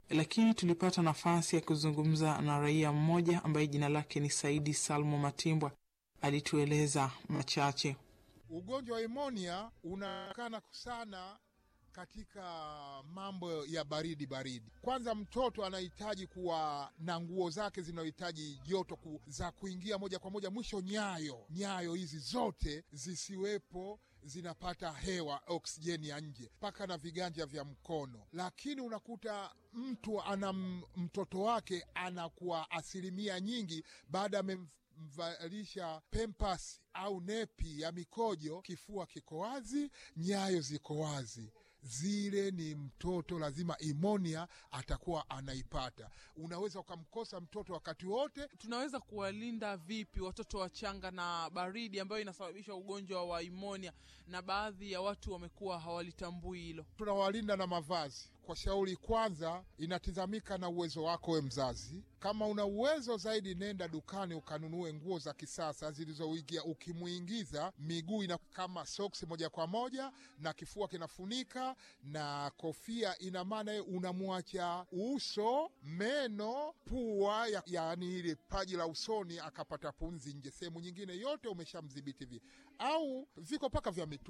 lakini tulipata nafasi ya kuzungumza na raia mmoja ambaye jina lake ni Saidi Salmo Matimbwa. Alitueleza machache. Ugonjwa wa imonia unaonekana sana katika mambo ya baridi baridi. Kwanza, mtoto anahitaji kuwa na nguo zake zinazohitaji joto ku, za kuingia moja kwa moja mwisho, nyayo nyayo hizi zote zisiwepo zinapata hewa oksijeni ya nje mpaka na viganja vya mkono. Lakini unakuta mtu ana mtoto wake anakuwa asilimia nyingi baada ya mvalisha pempas au nepi ya mikojo, kifua kiko wazi, nyayo ziko wazi zile ni mtoto lazima imonia atakuwa anaipata. Unaweza ukamkosa mtoto wakati wote. Tunaweza kuwalinda vipi watoto wachanga na baridi ambayo inasababisha ugonjwa wa imonia, na baadhi ya watu wamekuwa hawalitambui hilo? Tunawalinda na mavazi. Kwa shauri kwanza, inatizamika na uwezo wako we mzazi. Kama una uwezo zaidi, nenda dukani ukanunue nguo za kisasa zilizoigia. Ukimwingiza miguu ina kama soksi moja kwa moja na kifua kinafunika na kofia, ina maana unamwacha uso, meno, pua, yaani ile paji la usoni akapata punzi nje. Sehemu nyingine yote umeshamdhibiti vi au viko mpaka vya mitu